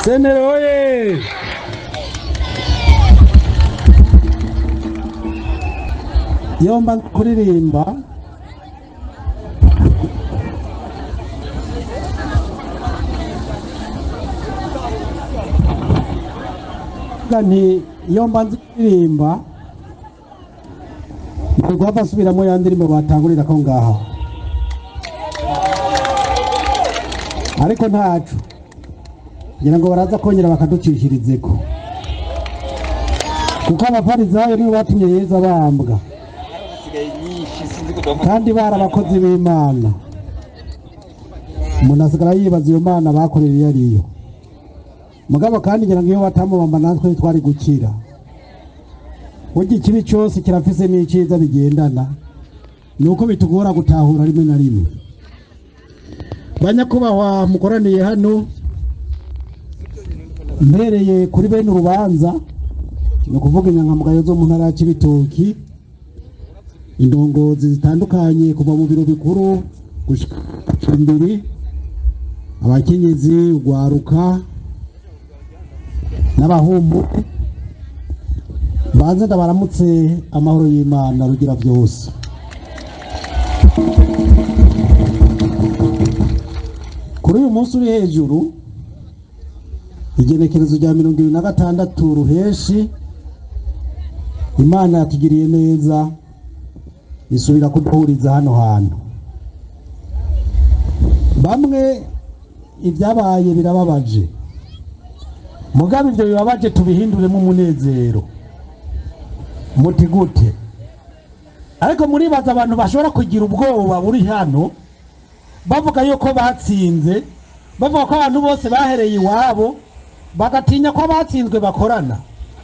senero oye yomba kuririmba Vuga nti iyo mbanza kuririmba ni guhava asubiramo ya ndirimbo batangurira ko ngaha ariko ntacu ngira ngo baraza kongera bakaducishirizeko kuko abafarizayo nibo batumye yezu abambwa kandi bari abakozi b'imana umuntu asigara yibaza iyo mana bakorera iyo ariyo mugabo kandi ngira ngo iyo batamubamba natwe twari gukira burya ikibi cyose kirafise n'icyiza bigendana ni uko bitugora gutahura rimwe na rimwe banyakubahwa mukoraniye hano mbereye kuri bene urubanza ni ukuvuga inyangamugayo zo mu ntara ya Cibitoki indongozi zitandukanye kuva mu biro bikuru gushika imbere abakenyezi urwaruka n'abahumbu banze ndabaramutse amahoro y'imana rugira byose kuri uyu munsi uri hejuru igenekerezo rya mirongo ibiri na gatandatu ruheshi imana yatugiriye neza isubira kuduhuriza hano hantu bamwe ibyabaye birababaje mugabe ibyo bibabaje tubihinduremo umunezero muti gute ariko muribaza abantu bashobora kugira ubwoba buri hano bavuga yuko batsinze bavuga ko abantu bose bahereye iwabo bagatinya ko abatsinzwe bakorana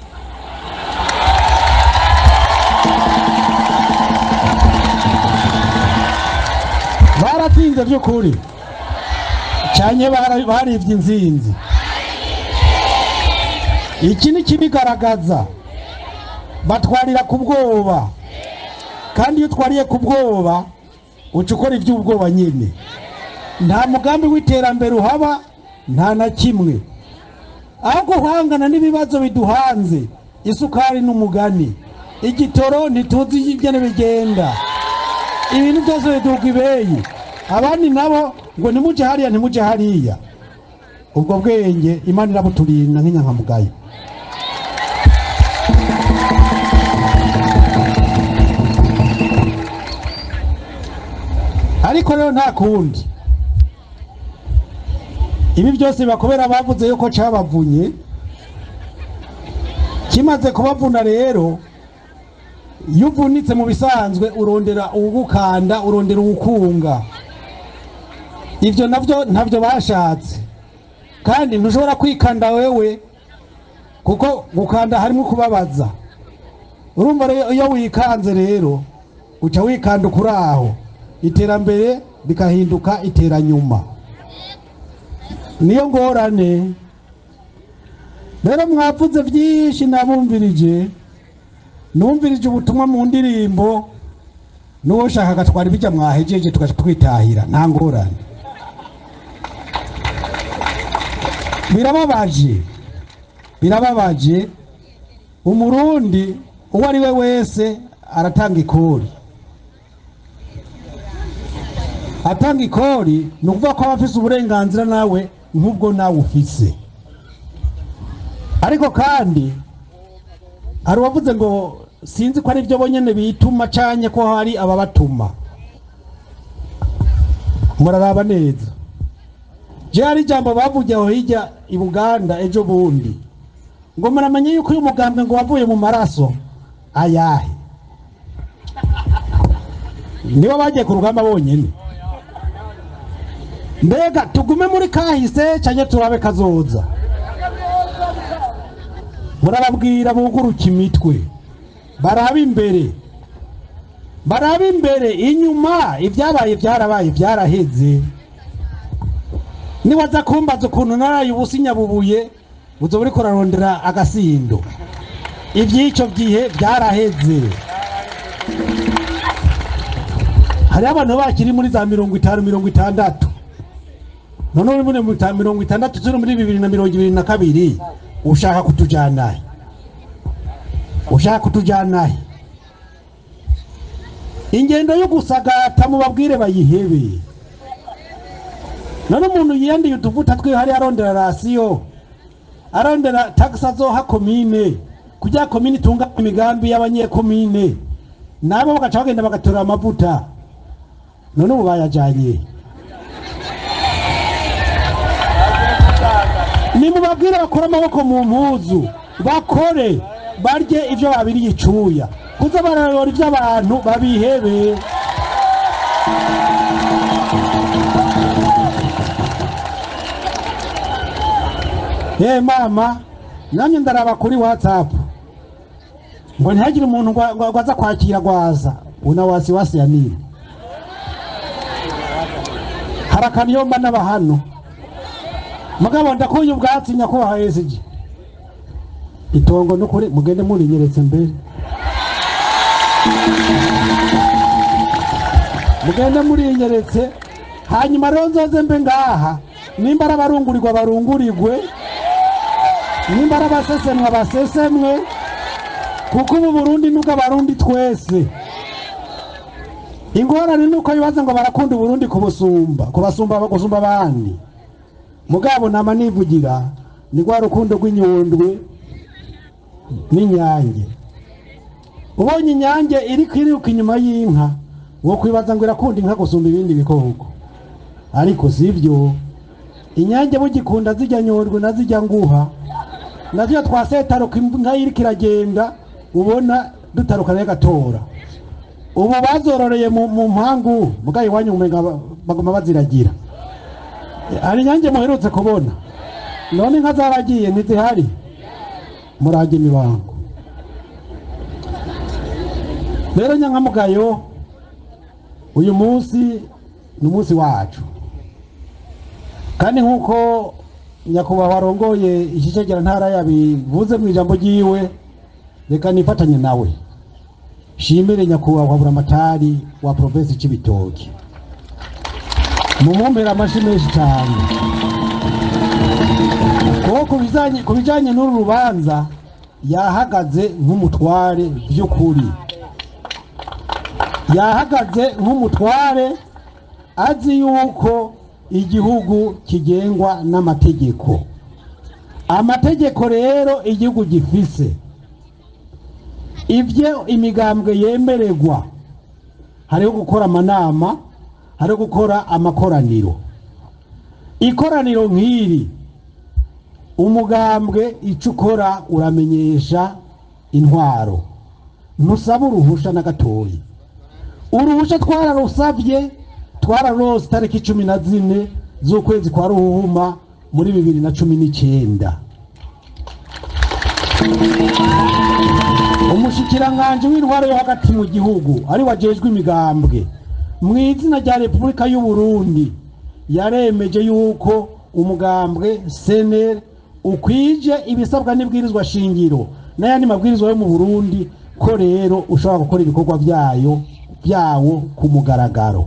baratsinze by'ukuri cyane baribye inzinzi iki ni kibigaragaza batwarira ku bwoba kandi iyo utwariye ku bwoba uca ukora iby'ubwoba nyine nta mugambi w'iterambere uhaba nta na kimwe aho guhangana n'ibibazo biduhanze isukari n'umugani igitoro ntituzi ingene bigenda ibintu byose biduga ibeyi abandi nabo ngo nimuje hariya nimuje hariya ubwo bwenge imana irabuturinda nk'inyankamugayo ariko rero nta kundi ibi byose bakobera bavuze yuko cabavunye kimaze kubavuna rero iyo uvunitse mu bisanzwe urondera uwugukanda urondera uwukunga ibyo nabyo ntabyo bashatse kandi ntushobora kwikanda wewe kuko gukanda harimo kubabaza urumva rero iyo wikanze rero uca wikanda ukuri aho iterambere rikahinduka iteranyuma niyo ngorane rero mwavuze byinshi nabumvirije numvirije ubutumwa mu ndirimbo n'uwoshaka agatwara ibijya mwahejeje tugaca twitahira nta ngorane birababaje birababaje umurundi uwo ari we wese aratanga ikori atanga ikori ni ukuvuga ko aba afise uburenganzira nawe nk'ubwo nawe ufise ariko kandi hari uwavuze ngo sinzi ko ari byo bonyine bituma canye ko hari ababatuma muraraba neza je hari ijambo bavuye aho hirya i buganda ejo bundi ngo muramenye yuko uyu mugambwe ngo wavuye mu maraso ayahe nibo bagiye ku rugamba bonyine mbega tugume muri kahise cyane turabe kazoza murababwira buguruka imitwe baraba imbere baraba imbere inyuma ibyabaye byarabaye byaraheze niwaza kumbaza ukuntu naraye ubusa inyabubuye uzoba uriko urarondera agasindo iby'icyo gihe byaraheze hariho abantu bakiri muri za mirongo itanu mirongo itandatu none uri muri muta- mirongo itandatu turi muri bibiri na mirongo ibiri na kabiri ushaka kutujanahe ushaka kutujanahe ingendo yo gusagata mubabwire bayihebe none umuntu yiyandiye utuvuta twiwe hari arondera rasiyo arondera tagisi azoha komine kugira komine itunga imigambi y'abanyekomine nabo bagaca bagenda bagatora amavuta none ubu bayajanye nimubabwire bakore amaboko mu mpuzu bakore barye ibyo babiriye icuya kuza barayora iby'abantu babihebe ye mama nanjye ndaraba kuri whatsapp ngo ntihagire umuntu ngo ngo- ngo aza kwakira gwaza una wasiwasi ya nini hari akaniyomba n'aba hano mugabo ndakuye ubwatsi nyakubahwa esiji itongo nukuri mugende murinyeretse mbere mugende murinyeretse hanyuma rero nzoze mbe ngaha nimba ari abarungurirwa barungurirwe nimba ari abasesemwa basesemwe kuko ubu burundi nubwo abarundi twese ingorane ni uko bibaza ngo barakunda uburundi kubusumba kubasumba gusumba abandi mugabo nama nivugira ni rwa rukundo rw'inyundwe n'inyange ubonye inyange iri kwiruka inyuma y'inka wo kwibaza ngo irakunda inka gusumba ibindi bikoko ariko si byo inyange bugikunda zijya nyondwe na zijya nguha nazo twasetaruka inka iriko iragenda ubona dutarukana gatora ubu bazororeye mu mu mpangu mugabo iwanyu umenga ba- baguma baziragira hari inyange muherutse kubona none inka zaragiye ntizihari murage imibango rero nyankamugayo uyu munsi ni umunsi wacu kandi nk'uko nyakubahwa arongoye ishishegera ntara yabivuze mu ijambo ryiwe reka nifatanye nawe shimire nyakubahwa buramatari wa provinsi c'ibitoki mumumpera amashi menshi cyane kuko ku bijanye- ku bijanye n'uru rubanza yahagaze nk'umutware by'ukuri yahagaze nk'umutware azi yuko igihugu kigengwa n'amategeko amategeko rero igihugu gifise ibyo imigambwe yemererwa hariho gukora amanama hariho gukora amakoraniro ikoraniro nk'iri umugambwe icyo ukora uramenyesha intwaro ntusaba uruhusha na gatoya uruhusha twararusabye twararose itariki cumi na zine z'ukwezi kwa ruhuma muri bibiri na cumi n'icyenda umushikiranganji w'intwaro yo hagati mu gihugu ari wajejwe imigambwe mu izina rya repubulika y'u Burundi yaremeje yuko umugambwe seneri ukwije ibisabwa n'ibwirizwa shingiro n'ayandi mabwirizwa yo mu burundi ko rero ushobora gukora ibikorwa byayo byawo ku mugaragaro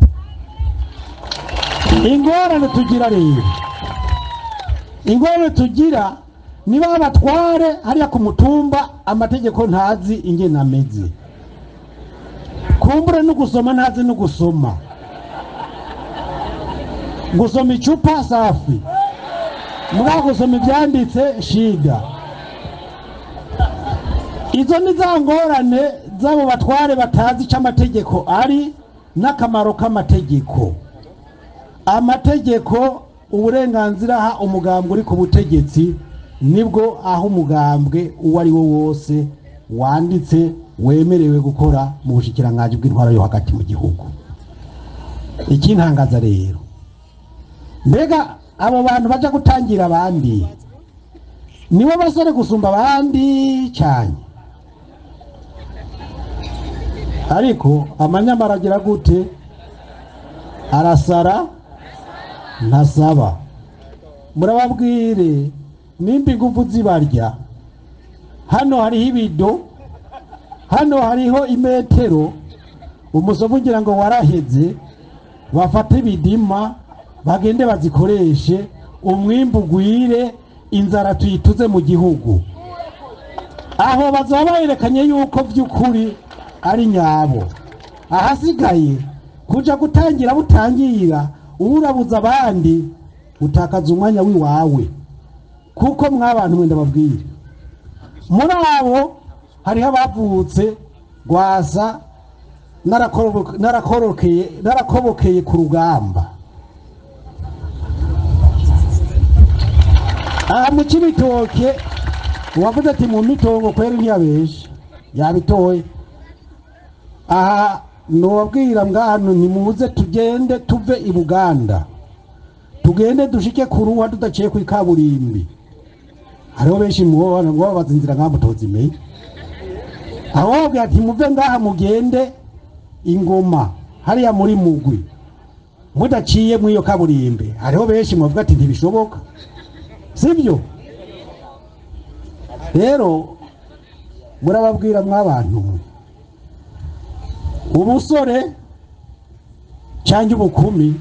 ingorane tugira rero ingorane tugira niba abatware hariya ku mutumba amategeko ntazi ingene ameze kumbure no gusoma ntazi no gusoma gusoma icupa safi mugabo gusoma ibyanditse shida izo ni za ngorane z'abo batware batazi icyo amategeko ari n'akamaro k'amategeko amategeko uburenganzira aha umugambwe uri ku butegetsi nibwo aho umugambwe uwo ari wo wose wanditse wemerewe gukora mu bushikiranganji bw'intwaro yo hagati mu gihugu ikintangaza rero mbega abo bantu baja gutangira abandi nibo basore gusumba abandi cyane ariko amanyamara agira gute arasara ntasaba murababwire nimba ingufu zibarya hano hariho ibido hano hariho imetero umusovu ugira ngo waraheze bafate ibidima bagende bazikoreshe umwimbu ugwire inzara tuyituze mu gihugu aho bazaba berekanye yuko by'ukuri ari nyabo ahasigaye kuja gutangira butangira urabuza abandi utakaza umwanya w'iwawe kuko mwabantu mwenda babwire muri abo hariho abavutse rwasa narakorobo- narakorokeye narakobokeye ku rugamba aha mu kibitoke uwavuze ati mu mitongo kwera ntiyabeshe yabitoye aha nobabwira ngano nimuze tugende tuve i buganda tugende dushike ku ruwa tudaciye ku ikaburimbi hariho benshi mwobana ngo babaza inzira nkaho mutozimenye aho babwira ati muve ngaha mugende ingoma hariya muri mugwi mudaciye muri iyo kaburimbi hariho benshi mwavuga ati ntibishoboka sibyo rero murababwira mw'abantu ubusore cyangwa ubukumi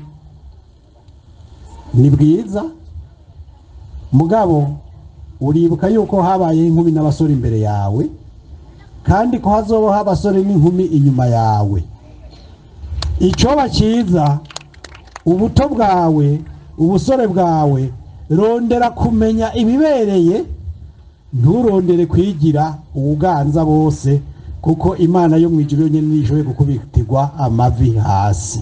ni bwiza mugabo uribuka yuko habaye inkumi n'abasore imbere yawe kandi ko hazobaho abasore n'inkumi inyuma yawe icyoba cyiza ubuto bwawe ubusore bwawe rondera kumenya ibibereye nturondere kwigira ubuganza bose kuko imana yo mu ijuru yonyine niyo ishoboye kukubitirwa amavi hasi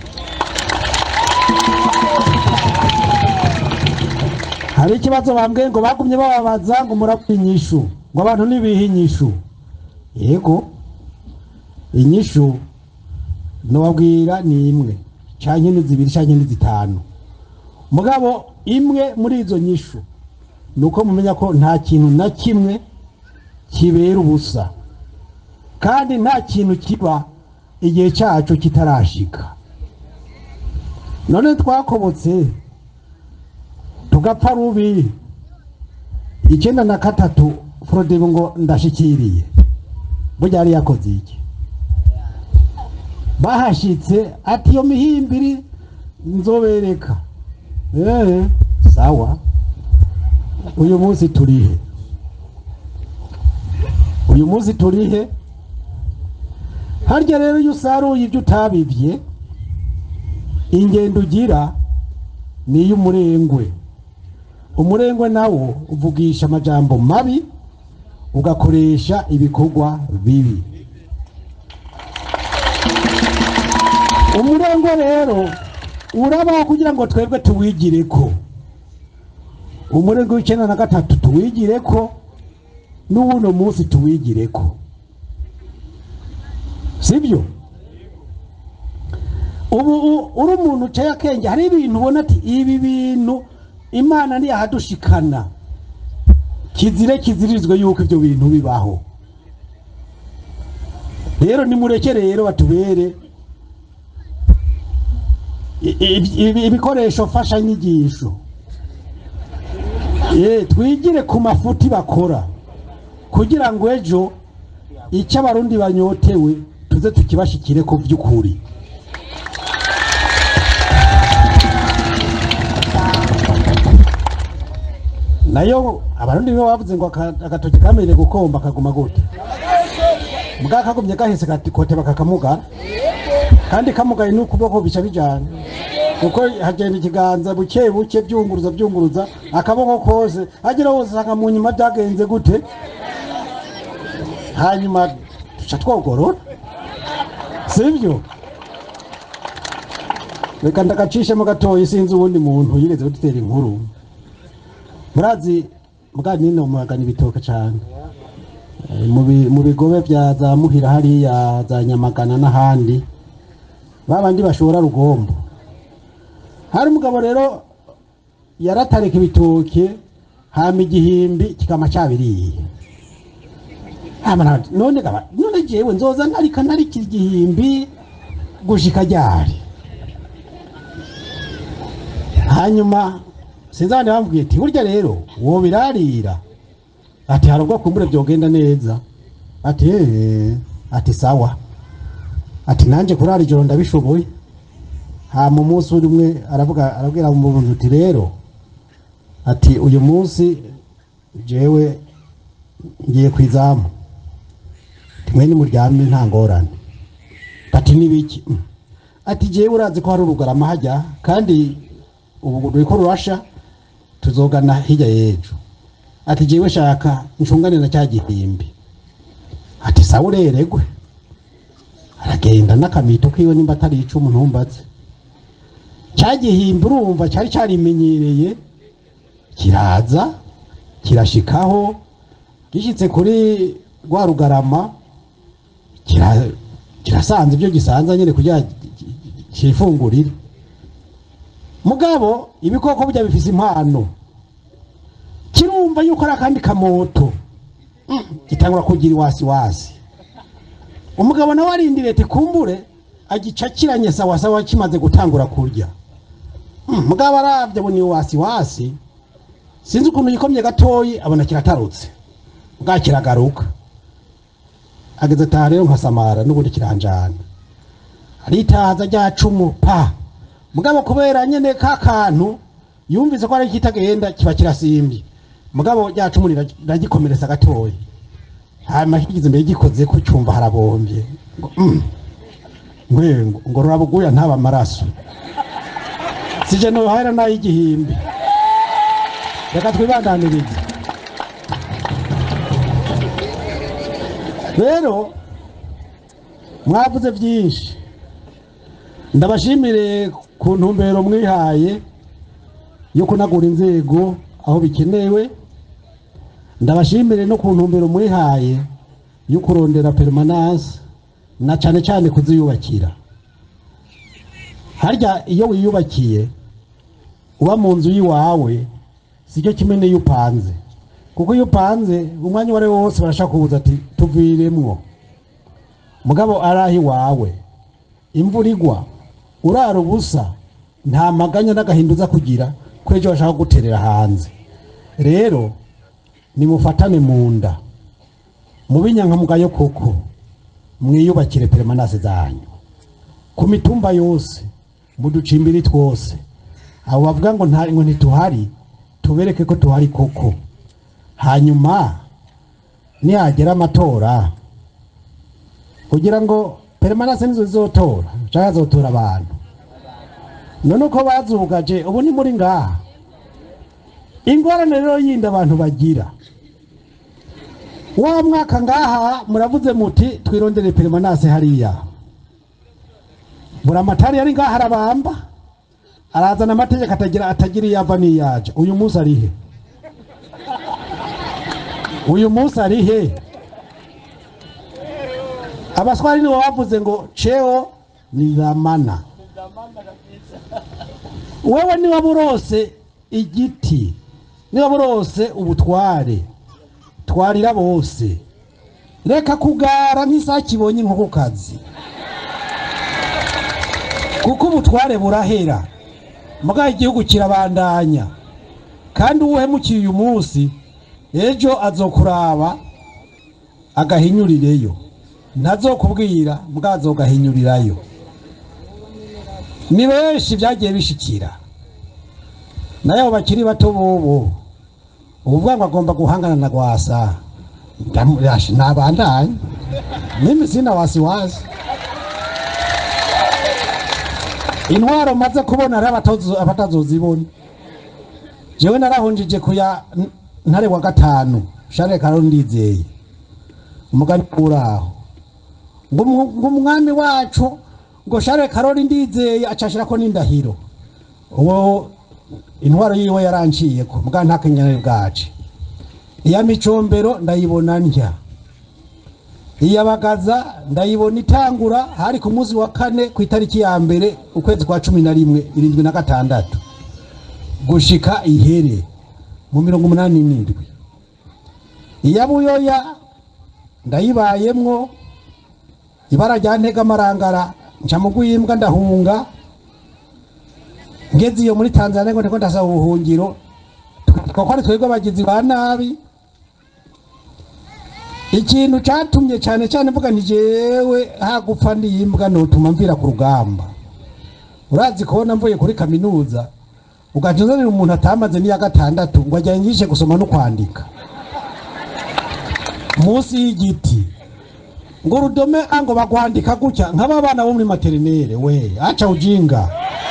hari ikibazo bambwiye ngo bagumye bababaza ngo murabona inyishu ngo abantu ntibihe inyishu yego inyishu nobabwira ni imwe canke ni zibiri canke ni zitanu mugabo imwe muri izo nyishu ni uko mumenya ko nta kintu na kimwe kibera ubusa kandi nta kintu kiba igihe cyacu kitarashika none twakobotse tugapfa rubi icyenda na gatatu forodebo ngo ndashikiriye burya yari yakoze iki bahashitse ati iyo mihimbiri nzobereka eee sawa uyu munsi turihe uyu munsi turihe harya rero iyo usaruye ibyo utabibye ingendo ugira ni iy'umurengwe umurengwe nawo uvugisha amajambo mabi ugakoresha ibikorwa bibi umurengwe rero urabaho kugira ngo twebwe tuwigire ko umurengwe w'icyenda na gatatu tuwigire ko n'ubuno munsi tuwigire ko sibyo ubu u- uri umuntu ucaye akenge hari ibintu ubona ati ibi bintu imana ntiyahadushikana kizire kizirizwe yuko ibyo bintu bibaho rero nimureke rero batubere i- i- ibi- ibikoresho mfashanyigisho Eh, twigire ku mafuti bakora kugira ngo ejo icyo abarundi banyotewe tuze tukibashikire ku by'ukuri nayo abarundi nibo bavuze ngo aka- agatoki kamenye gukomba kaguma gute mbwa kagumye gahese kati kote bakakamugara kandi kamugaye n'ukuboko bica bijana kuko hagenda ikiganza buke buke byunguruza byunguruza akaboko kose agera hose usanga mu nyuma byagenze gute hanyuma duca twogorora sibyo reka ndagacishemo gatoya sinzi uwundi muntu yigeze kudutera inkuru murazi mbwa nino muragana ibitoke cyane Eh, mu bi- mu bigobe bya za muhira hariya za nyamagana n'ahandi babandi bashora rugombo hari umugabo rero yaratareka ibitoke hama igihimbi kikama cyabiriye Hama na- none gaba none jewe nzoza ntarika ntarika igihimbi gushika ryari hanyuma sinzane bambwiye ati burya rero uwo birarira ati hari ubwo kumbure byogenda neza ati "Eh, ati sawa ati nanjye kurara ijoro ndabishoboye hama umunsi umwe aravuga arabwira umuntu uti rero ati uyu munsi jewe ngiye ku izamu timwe nimuryame nta ngorane bati nibiki "Mm." ati jewe urazi ko hari urugarama hajya kandi ubu ruriko rurasha tuzogana hirya y'ejo ati jewe shaka ncungane na cya gihimbi ati sawa ureregwe aragenda n'akamito kiwe nimba atari icumu ntumbaze cya gihimbi urumva cyari cyarimenyereye kiraza kirashikaho gishyitse kuri rwa rugarama kira- kirasanze ibyo gisanze nyine kugira cyifungurire mugabo ibikoko burya bifise impano kirumva yuko ari akandi kamoto Mm, gitangura kugira iwasiwasi umugabo nawe arindiriye ati kumbure agicakiranye sawasawa kimaze gutangura kurya Mm, mugabo arabye abona iwasiwasi sinzi ukuntu yikomye gatoyi abona kiratarutse bwa kiragaruka ageze ataha rero nkasamara n'ubundi kiranjana aritaza rya cumu pa mugabo kubera nyene ka kantu yumvise ko ari kitagenda kiba kirasimbye mugabo rya cumu rira- riragikomeretsa gatoyi hanyuma kigize imbere gikoze ko cyumva harabombye ngo mm, ngwe ngo- ngo rurabuguya ntaba amaraso sije nohera n'ay'igihimbi reka twibandanirize rero mwavuze byinshi ndabashimire ku ntumbero mwihaye yo kunagura inzego aho bikenewe ndabashimire no ku ntumbero mwihaye yo kurondera permanence na cyane cyane kuziyubakira harya iyo wiyubakiye uba mu nzu y'iwawe sicyo kimwe n'iyo upanze kuko iyo upanze umwanya uwo ari wo wose barashaka kubuza ati tuviremwo mugabo ari aho iwawe imvura igwa urara ubusa nta maganya n'agahinda uza kugira ko ejo bashaka kuguterera hanze rero nimufatane mu nda mube inyankamugayo koko mwiyubakire peremanase zanyu ku mitumba yose mu ducimbiri twose abo bavuga ngo nta ngo ntituhari tubereke ko tuhari koko hanyuma nihagera amatora kugira ngo peremanase nizo zizotora cyangwa zotora abantu none uko bazugaje ubu ni muri ngaha ingorane rero yindi abantu bagira wa mwaka ngaha muravuze muti twirondere peremanase hariya buramatari yari ngaha arabamba arazana amategeko atagira atagira iyo ava n'iyaja uyu munsi ari he uyu munsi ari he abaswari nibo bavuze ngo cheo ni dhamana wewe niba burose igiti niba burose ubutware twarira bose reka kugara nk'isake ibonye inkokokazi kuko ubutware burahera mugabo igihugu kirabandanya kandi uwuhemukiye uyu munsi ejo azokuraba agahinyurireyo ntazokubwira mugabo azogahinyurirayo ni benshi byagiye bishikira nayo abo bakiri bato bobo uvuga ngo agomba guhangana na gwasa ndamuyashi nabandanye mimi sina wasiwasi intwaro maze kubona ari abatozo- abatazozibona jewe narahunjije kuya n- ntare wa gatanu share karo ndizeye umugani uraho ngo umu- ngo umwami wacu ngo share karori ndizeye acashirako n'indahiro uwo intwaro yiwe yaranciyeko muga nta kenyane bwace iya micombero ndayibona ndya iya bagaza ndayibona itangura hari ku munsi wa kane ku itariki ya mbere ukwezi kwa cumi na rimwe irindwi na gatandatu gushika ihere mu mirongo umunani n'indwi iya buyoya ndayibayemwo ibara rya ntega amarangara nca mu rw'imbwa ndahunga ngeze iyo muri tanzania ngo ndiko ndasaba ubuhungiro kuko ari twebwe abagizi ba nabi ikintu catumye cyane cyane mvuga nti jewe hagupfa ndiyimbwa notuma mvira ku rugamba urazi kubona mvuye kuri kaminuza ugaca uzanira umuntu atamaze n'iya gatandatu ngo ajya yigishe gusoma no kwandika munsi y'igiti ngo urudome a ngo bagwandika gutya nk'aba bana bo muri materinere we aca ujinga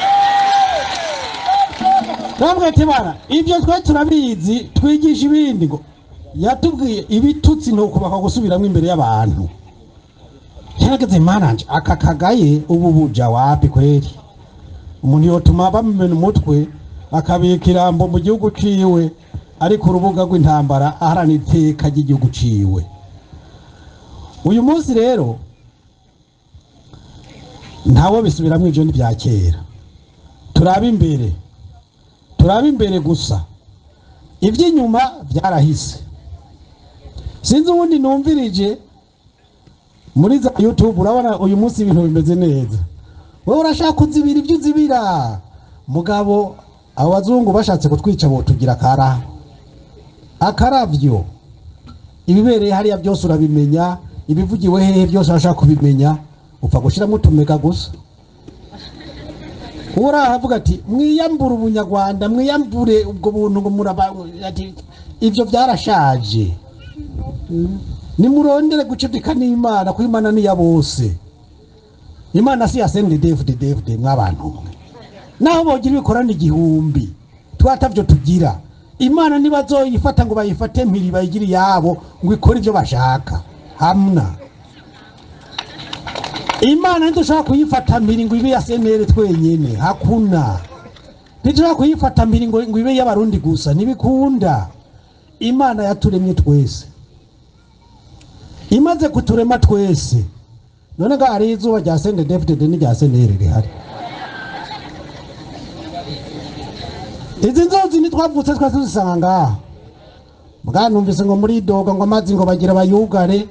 Namwe tibara ibyo twe turabizi twigisha ibindi ngo yatubwiye ibitutsi ni ukubaka gusubiramo imbere y'abantu yarageze mananje aka kagaye ubu buja wapi kweri umuntu yotuma bamumena umutwe akabika irambo mu gihugu ciwe ari ku rubuga rw'intambara aharanira iteka ry'igihugu ciwe uyu munsi rero ntawo bisubiramo ivyo ni bya kera turabe imbere turabe imbere gusa iby'inyuma byarahise sinzi ubundi numvirije muri za youtube urabona uyu munsi ibintu bimeze neza wowe urashaka kuzibira ibyo uzibira mugabo abo bazungu bashatse kutwica botugira akara akaravyo ibibereye hariya byose urabimenya ibivugiwe hehe byose urashaka kubimenya upfa gushiramo utumega gusa uwo arahavuga ati mwiyambure ubunyarwanda mwiyambure ubwo buntu ngo muraba ati ibyo byarashaje nimurondere gucudika n'imana kuko imana ni iya bose imana si ya sendedefde defde mw'abantu mwe naho bogira ibikorana igihumbi twatavyo tugira imana ntibazoyifata ngo bayifate mpiri bayigire iyabo ngo ikore ibyo bashaka hamna imana ntidushobora kuyifata mpiri ngo ibe ya senere twenyene hakuna ntidushobora kuyifata mpiri ngo ngo ibe y'abarundi gusa ntibikunda imana yaturemye twese imaze kuturema twese none ngo hari izuba rya sende defudede n'irya senere rihari izi nzuzi ntitwavutse twese tuzisanga ngaha bwa numvise ngo muri doga ngo amazi ngo bagira bayugare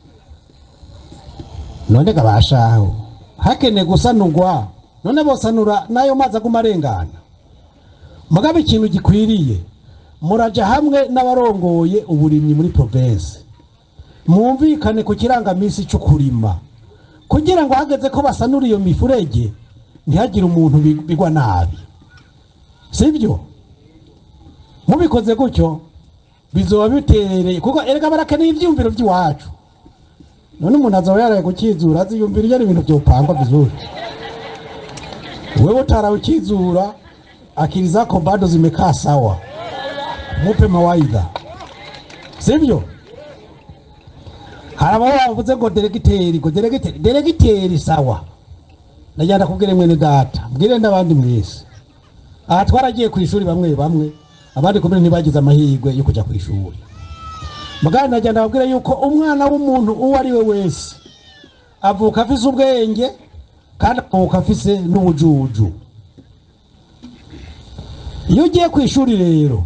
none gabashaho hakene gusanurwa none bosanura n'ayo mazi aguma arengana mugabe ikintu gikwiriye muraja hamwe n'abarongoye uburimyi muri province mwumvikane ku kirangamisi cyo kurima kugira ngo hageze ko basanura iyo mifurege ntihagire umuntu bi- bigwa nabi sibyo mubikoze gutyo bizoba biterereye kuko erega barakeneye ivyumviro by'iwacu none umuntu azaba yaraye gukizura aziyumvira iyo ari ibintu vyopangwa vizuri wewe utarawe ukizura akili zako bado zimekaa sawa mupe mawaidha sivyo hari ababa bavuze ngo deregiteri ngo deregiteri deregiteri sawa najyana kubwire mwene data mbwire n'abandi mwese aha twaragiye ku ishuri bamwe bamwe abandi kumwe ntibagize amahirwe yo kujya ku ishuri muganga najyana ababwira yuko umwana w'umuntu uwo ari we wese avuka afise ubwenge kandi avuka afise n'ubujuju iyo ugiye ku ishuri rero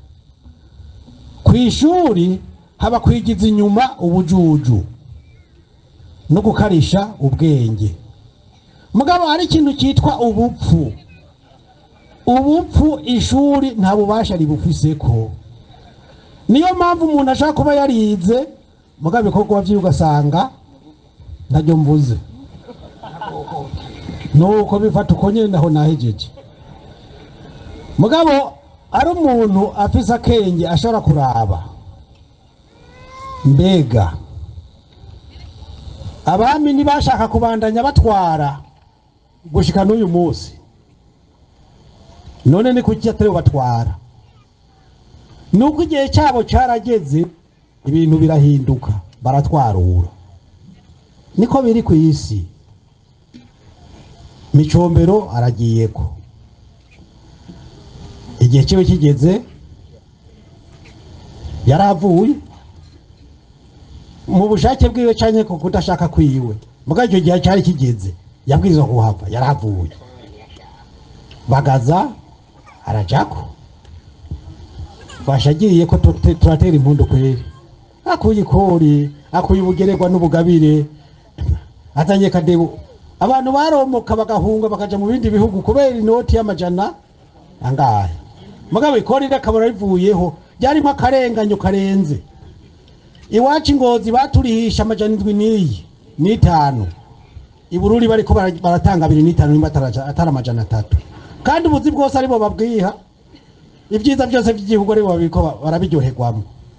ku ishuri haba kwigiza inyuma ubujuju no gukarisha ubwenge mugabo hari ikintu cyitwa ubupfu ubupfu ishuri nta bubasha ribufiseko niyo mpamvu umuntu ashaka kuba yarize mugabo ibikorwa byiwe ugasanga ntajyo mvuze nuko bifata uko nyine naho nahejeje mugabo ari umuntu afise akenge ashobora kuraba mbega abami ntibashaka kubandanya batwara gushika n'uyu munsi none ni kuki atari batwara nuko igihe cyabo cyarageze ibintu birahinduka baratwarura niko biri ku isi micombero aragiyeko igihe kiwe kigeze yaravuye mu bushake bwiwe cyane ku kudashaka kwiwe muga icyo gihe cyari kigeze yabwirizwa kuhava yaravuye bagaza arajako bashagiye ko tute- turatera impundu kweri akuye ikori akuye ubugeregwa n'ubugabire azanye kadebu abantu baromoka bagahunga bakaja mu bindi bihugu kubera inoti y'amajana angahe mugabo ikori rakabura rivuyeho ryarimo akarenganyo karenze iwacu ingozi baturihisha amajana indwi n'iyi n'itanu ibururi bariko bara- baratanga abiri n'itanu nimba ataraja- atari amajana atatu kandi ubuzi bwose aribo babwiha ibyiza byose by'igihugu aribo babiko ba- barabiryoherwamo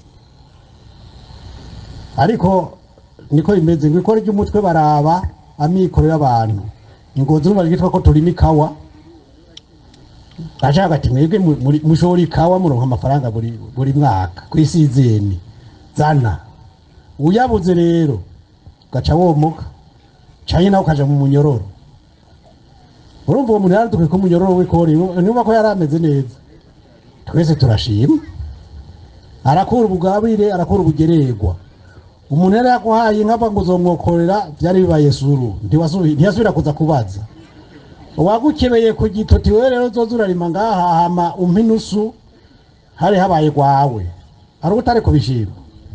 ariko niko bimeze ngo ikora ry'umutwe baraba amikoro y'abantu ingozi n'ubu ryitwa ko turima ikawa ashaka ati mwebwe mu- muri- mushora ikawa muronka amafaranga buri buri mwaka kuri sizeni zana uyabuze rero ugaca womoka canke nawe ukaja mu munyororo urumva uwo muntu yaradukuye ko umunyororo w'ikori niba ko yari ameze neza twese turashima arakura ubugabire arakura ubugererwa umuntu yari yaguhaye inka ngo uzomwokorera byari bibaye suru ntiwasubi- ntiyasubira kuza kubaza uwagukebeye ku gitoti wewe rero uzoza urarima ngaha hama umpe inusu hari habaye gwawe ari utari kubishima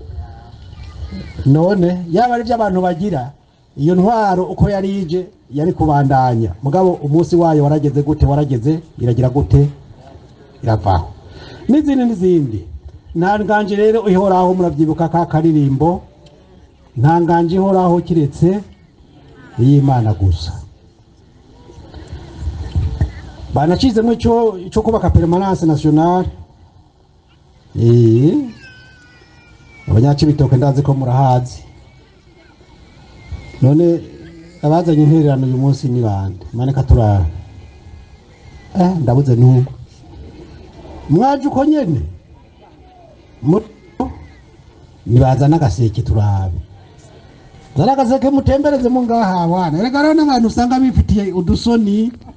none yaba ari abantu bagira iyo ntwaro uko yari ije yari kubandanya mugabo umunsi wayo warageze gute warageze iragira gute iravaho n'izindi n'izindi nta nganje rero ihoraho murabyibuka ka karirimbo nta nganje ihoraho kiretse iy'imana gusa banacizemo icyo cyo kubaka permanence nationale eh abanyacibitoke ndazi ko murahazi none abazanye intererano uyu munsi ni bande maneka turara eh ndabuze n'umwe mwaje uko nyene Mu- nibazana agaseke turabe zana agaseke mutembereze mu ngaha wana erega rero n'abantu usanga bifitiye udusoni